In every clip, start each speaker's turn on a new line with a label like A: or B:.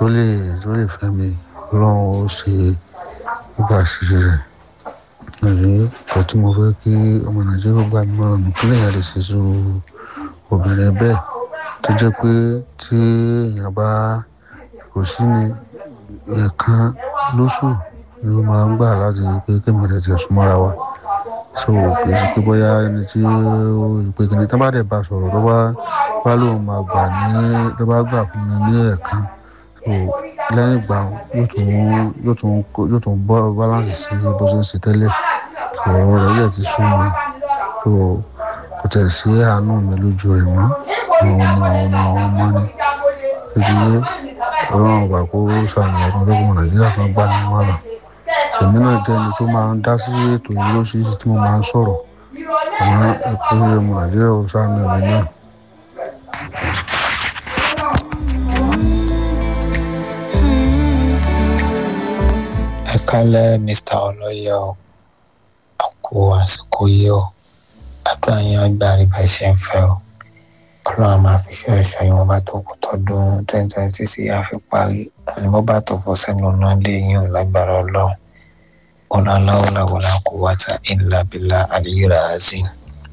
A: tó lè tó lè fẹ́ mi ọlọ́run ó ṣe gbogbo àṣírí rẹ̀ àbí ọ̀pọ̀ tí mo fẹ́ kí ọmọ nàìjíríà gbà mí mọ́ràn nù kí lèèyàn lè ṣe sùúrù obìnrin bẹ́ẹ̀ tó jẹ́ pé tí èèyàn bá kò sí ní ẹ̀ẹ̀kan lóṣù ni ó máa ń gbà láti pé kí èmi rẹ̀ ti súnmọ́ra wa so kì í ṣe pé bóyá ẹni tí ó ìpè kìíní tó bá dẹ̀ bá sọ̀rọ̀ tó bá bá lóun máa gbà ní tó bá gbà fún mi ní ẹ̀ẹ̀kan so lẹ́yìn ìgbà yóò tún yóò tún yóò tún bọ́ balance sí bó ṣe ń ṣe tẹ́lẹ̀ so ọ̀rọ̀ rẹ̀ yẹ̀ ti sún mi so kò tẹ̀ sí àánú mi lójú rẹ̀ mọ́ àwọn ọmọ àwọn ọmọ àwọn ọmọ ni ìdílé ọlọ́run ọba kó sàmì ọdún lọ́gbọ̀n nàìjíríà kan gbá ní wàhálà èmi náà jẹ́ ẹni tó máa ń dá sí ètò yìí lóṣìṣì tí mo máa ń sọ̀rọ̀ àmọ́ ẹ̀kọ́ ọmọ nàìjíríà ó sàmì ọ̀mí náà.
B: ẹ kálẹ̀ mr ọlọ́yẹ o àkó àsìkò yìí o àdúrà yẹn gbà rí bá ṣe ń fẹ́ o ọlọ́run máa fi ṣe ẹ̀ṣọ́ yìí wọ́n bá tó kù tọdún twenty twenty six yà fi parí wọn ni wọ́n bá tó fọ́ sẹ́nu náà lé yín ò lágbára ọlọ́run ọlọ́láwọ́láwọ́lá kò wáta ìlà bílà àdìyíra azim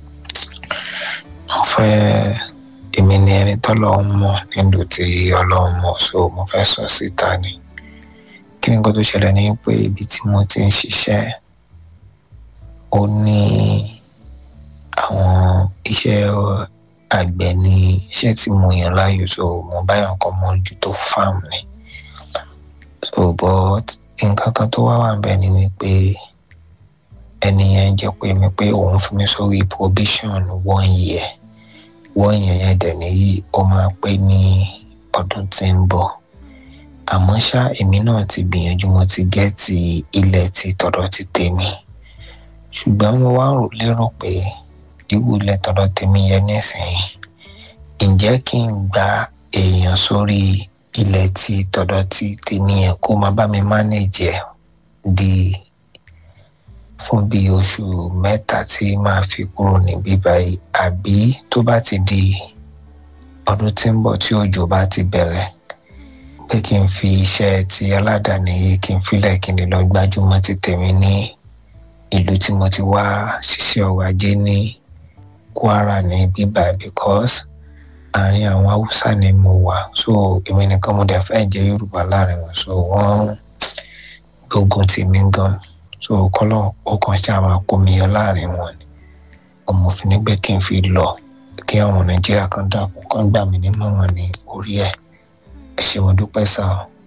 B: mo fẹ́ èmi ni ẹni tọ́lọ́run mọ̀ nílùú tí ọlọ́run mọ̀ so mo fẹ́ sọ síta ni kí ni nǹkan tó ṣẹlẹ̀ ní pé ibi tí mo ti ń ṣiṣẹ́ ó ní àwọn iṣẹ́ àgbẹ̀ ní iṣẹ́ tí mo yàn láàyò so mo báyọ̀ nǹkan mójútó farm ni so but nǹkan kan tó wá wà ń bẹ̀ ni wípé ẹni yẹn jẹ́ pé mi pé òun fún mi sórí probation one year one year yẹn dẹ̀ nìyí ó máa pé ní ọdún tí ń bọ̀ àmọ́ ṣá èmi náà ti gbìyànjú mo ti gẹ́ẹ̀tì ilẹ̀ ti tọ̀dọ̀ ti tèmi ṣùgbọ́n mo wá rò lérò pé irú ilẹ̀ tọ̀dọ̀ tèmi yẹn nísìnyí ǹjẹ́ kí n gba èèyàn sórí ilẹ̀ tí tọ̀dọ̀ ti tèmi yẹn kó máa bá mi manage ẹ̀ di fún bí oṣù mẹ́ta tí máa fi kúrò níbí báyìí àbí tó bá ti di ọdún tí ń bọ̀ tí òjò bá ti bẹ̀rẹ̀ pé kí n fi iṣẹ́ ti aládàáni yìí kí n filẹ̀ kí n lè lọ gbájúmọ́ ti tèmi ní ìlú tí mo ti wá ṣiṣẹ́ ọrọ̀ ajé ní Kwara ní bíbá because àárín àwọn Haúsá ni mo wà so èmi nìkan mo dẹ̀ fẹ́ jẹ́ Yorùbá láàrin wọn so wọ́n gbógun tì mí gan so kọ́lọ́ ọkàn ṣáà máa kó mi yọ láàrin wọn ni ọmọfin nígbẹ́ kí n fi lọ kí àwọn Nàìjíríà kan dàpọ̀ kán gbà mí nímọ̀ràn ní orí ẹ̀ ẹ ṣé mo dúpẹ́ sáà.